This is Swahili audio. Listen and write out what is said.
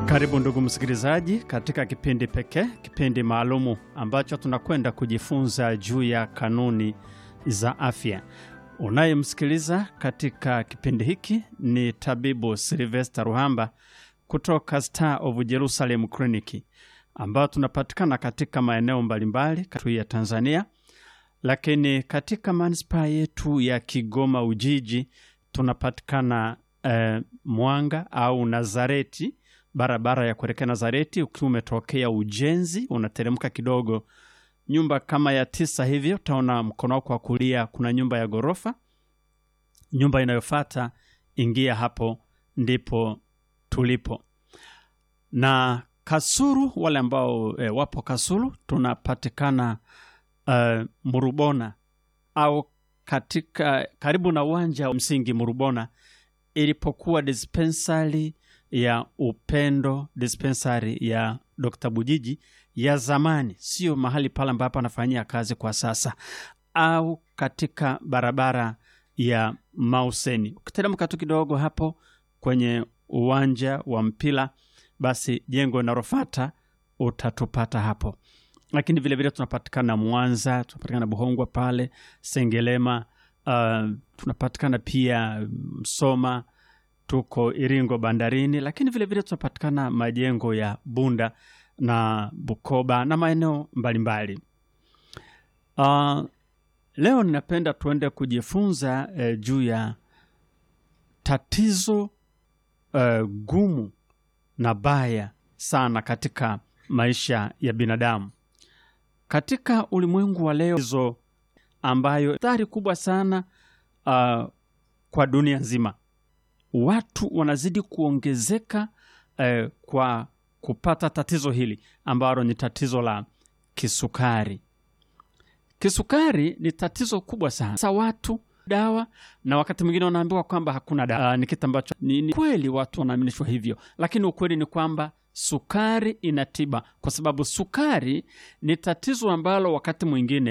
Karibu ndugu msikilizaji, katika kipindi pekee, kipindi maalumu ambacho tunakwenda kujifunza juu ya kanuni za afya. Unayemsikiliza katika kipindi hiki ni tabibu Silvester Ruhamba kutoka Star of Jerusalem Clinic, ambao tunapatikana katika maeneo mbalimbali katu ya Tanzania, lakini katika manispaa yetu ya Kigoma Ujiji tunapatikana eh, Mwanga au Nazareti barabara ya kuelekea Nazareti. Ukiwa umetokea Ujenzi, unateremka kidogo, nyumba kama ya tisa hivyo, utaona mkono wako wa kulia kuna nyumba ya ghorofa. Nyumba inayofuata ingia hapo, ndipo tulipo. Na Kasulu, wale ambao e, wapo Kasulu, tunapatikana uh, Murubona au katika karibu na uwanja wa msingi Murubona ilipokuwa dispensari ya Upendo, dispensari ya Dr. Bujiji ya zamani, sio mahali pale ambapo anafanyia kazi kwa sasa, au katika barabara ya Mauseni. Ukiteremka tu kidogo hapo kwenye uwanja wa mpira, basi jengo linalofuata utatupata hapo. Lakini vilevile tunapatikana Mwanza, tunapatikana Buhongwa pale Sengelema, uh, tunapatikana pia Msoma tuko Iringo bandarini, lakini vilevile tunapatikana majengo ya Bunda na Bukoba na maeneo mbalimbali. Uh, leo ninapenda tuende kujifunza eh, juu ya tatizo eh, gumu na baya sana katika maisha ya binadamu katika ulimwengu wa leo, hizo ambayo athari kubwa sana uh, kwa dunia nzima watu wanazidi kuongezeka eh, kwa kupata tatizo hili ambalo ni tatizo la kisukari. Kisukari ni tatizo kubwa sana. Sasa watu dawa na wakati mwingine wanaambiwa kwamba hakuna dawa. Ni kitu ambacho ni, ni kweli watu wanaaminishwa hivyo, lakini ukweli ni kwamba sukari ina tiba, kwa sababu sukari ni tatizo ambalo wakati mwingine